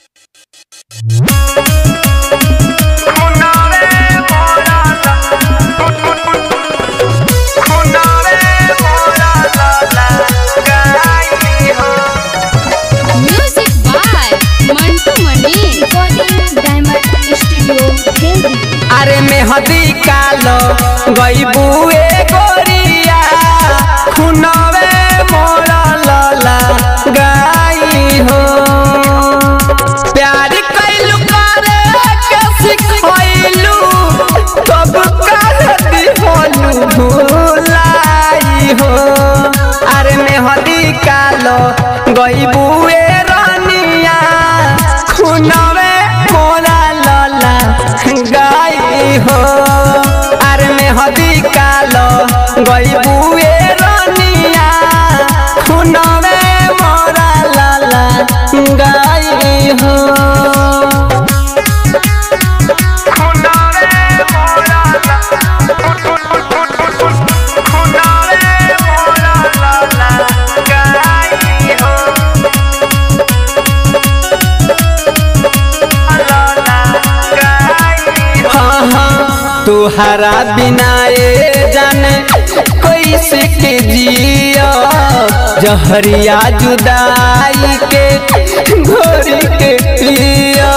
Music by Mantu Mani. recording diamond studio Delhi अरे मेहदी कालो गईबुए गोरिया खुनवे मोरा लला गाई हो प्यार कैलू करे के सिखैलू तब कहती होलू भुलाई हो अरे मेहदी कालो गईबुए रानिया खुनवे मोरा लला गाई हो अरे मेहदी कालो गईबुए रानिया खुनवे मोरा लला गाई हो हाँ हाँ तुहरा बिना ए जाने कैसे के जिया जहरिया जुदाई के घोरी के पिया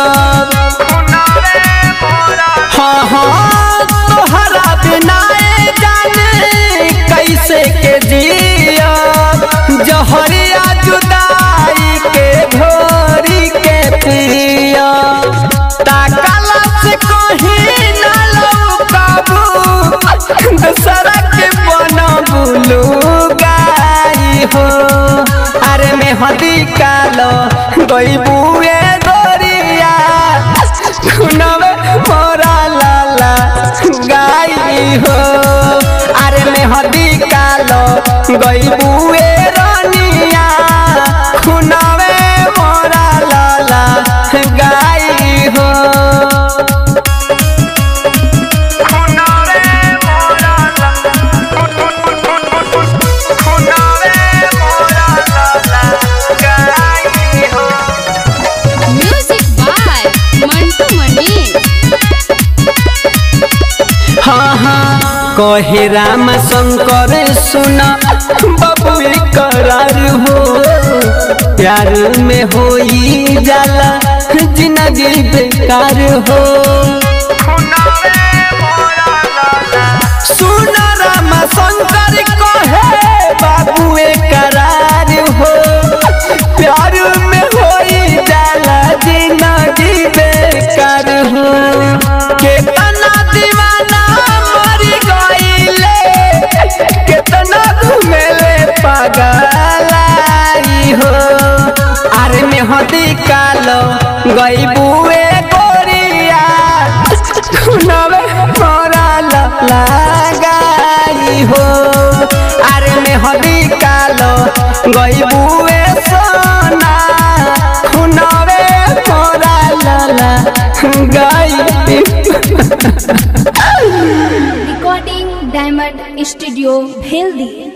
हाँ हाँ तुहरा बिना ए जाने कैसे के जिया जहरिया जुदाई के घोरी के पिया ताकला से कहीं न लौकाबू दूसरा के बनबुलू गाई हो अरे मेहदी कालो गईबुए गोरिया खुनवे मोरा लाला गाई हो अरे मेहदी कालो गईबुए रानिया खुनवे मोरा लाला गाई हो Music by Mantu Mani. हाँ हाँ कहे राम शंकर सुना बबुए करार हो प्यार में होई जाला जिंदगी बेकार हो सुन राम शंकर कहे बाबुए करार हो प्यार में होई जाला जिंदगी बेकार हो केतना दीवाना मर गईले केतना घुमेले पगलाई हो अरे मेहदी कालो गईबुए गोरिया खुनवे मोरा लगाई हो अरे मेहदी कालो गईबुए सोना खुनवे मोरा लला गाई recording diamond studio Delhi